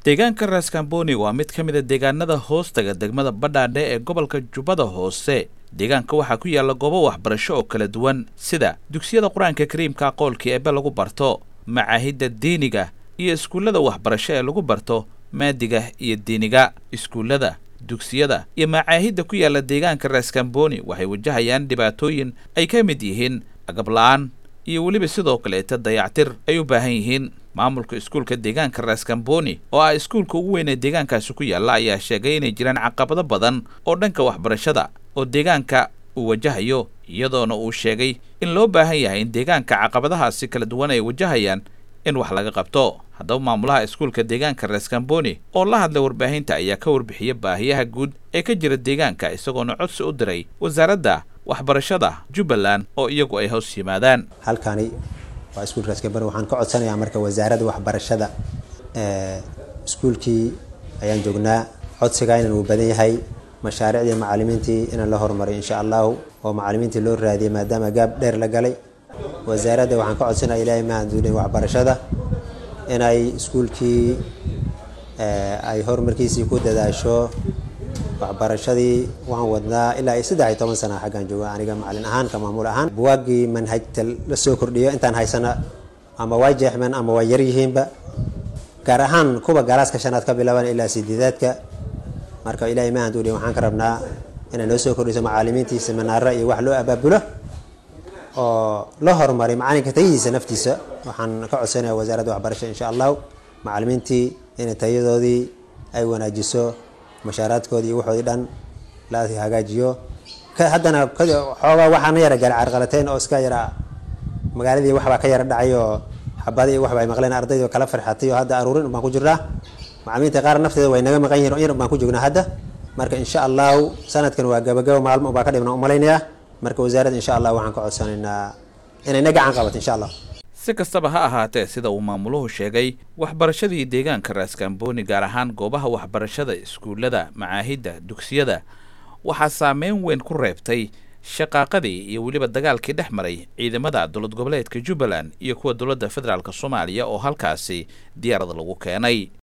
deegaanka raskamboni waa mid ka mid a deegaanada hoostaga degmada badhaadhe ee gobolka jubbada hoose deegaanka waxaa ku yaalla goobo waxbarasho oo kala duwan sida dugsiyada qur-aanka kariimka aqoolkii eebe lagu barto macaahidda diiniga iyo iskuullada waxbarasho ee lagu barto maadiga iyo diiniga iskuullada dugsiyada iyo macaahidda ku yaalla deegaanka raskamboni waxay wajahayaan dhibaatooyin ay ka mid yihiin agab la-aan iyo weliba sidoo kaleeta dayactir ay u baahan yihiin maamulka iskuulka deegaanka raskamboni oo ah iskuulka ugu weyn ee deegaankaasi ku yaalla ayaa sheegay inay jiraan caqabado badan oo dhanka waxbarashada oo deegaanka uu wajahayo iyadoona uu sheegay in loo baahan yahay in deegaanka caqabadahaasi kala duwan ay wajahayaan in wax laga qabto haddaba maamulaha iskuulka deegaanka raskamboni oo la hadlay warbaahinta ayaa ka warbixiya baahiyaha guud ee ka jira deegaanka isagoona codsi u diray wasaaradda waxbarashada jubbaland oo iyagu ay hoos yimaadaan halkani waa iskuulka raskamboni waxaan ka codsanayaa marka wasaaradda waxbarashada iskuulkii ayaan joognaa codsiga inan uu badan yahay mashaariicdii macalimiintii inaan la horumaray insha allahu oo macalimiintii loo raadiyay maadaama gaab dheer la galay wasaaradda waxaan ka codsanaya ilaahay mahaduulin waxbarashada inay iskuulkii ay horumarkiisii ku dadaasho waxbarashadii waan wadnaa ilaa saddex iyo toban sana xaggaan jooga aniga macalin ahaan ka maamul ahaan buwaagii manhajta la soo kordhiyo intaan haysana ama waa jeexmeen ama waa yar yihiinba gaar ahaan kuwa galaaska shanaad ka bilaaban ilaa sideedaadka marka ilaahay mahaduulin waxaan ka rabnaa inay noo soo kordhiso macalimiintii seminaaro iyo wax loo abaabulo oo la horumaray macalinka tayihiisa naftiisa waxaan ka codsanaya wasaaradda waxbarasha insha allahu macalimiintii inay tayadoodii ay wanaajiso mashaaraadkoodii iyo waxoodii dhan la hagaajiyo haddana xoogaa waxaana yara gaala carqalateyn oo iska yara magaaladii waxbaa ka yara dhacay oo xabada iyo waxba ay maqleen ardayda kala farxatay oo hadda aruurin baan ku jirnaa macalimiinta qaar nafteeda way naga maqan yihin yar baan ku joognaa hadda marka insha allahu sanadkan waa gabagabo maalmo baa ka dhibna umalaynayaa marka wasaaradda insha allah waxaan ka codsanaynaa inay na gacan qabato insha allah si kastaba ha ahaatee sida uu maamuluhu sheegay waxbarashadii deegaanka raskamboni gaar ahaan goobaha waxbarashada iskuullada macaahidda dugsiyada waxaa saameyn weyn ku reebtay shaqaaqadii iyo weliba dagaalkii dhex maray ciidamada dowlad goboleedka jubbaland iyo kuwa dowladda federaalk soomaaliya oo halkaasi diyaarad lagu keenay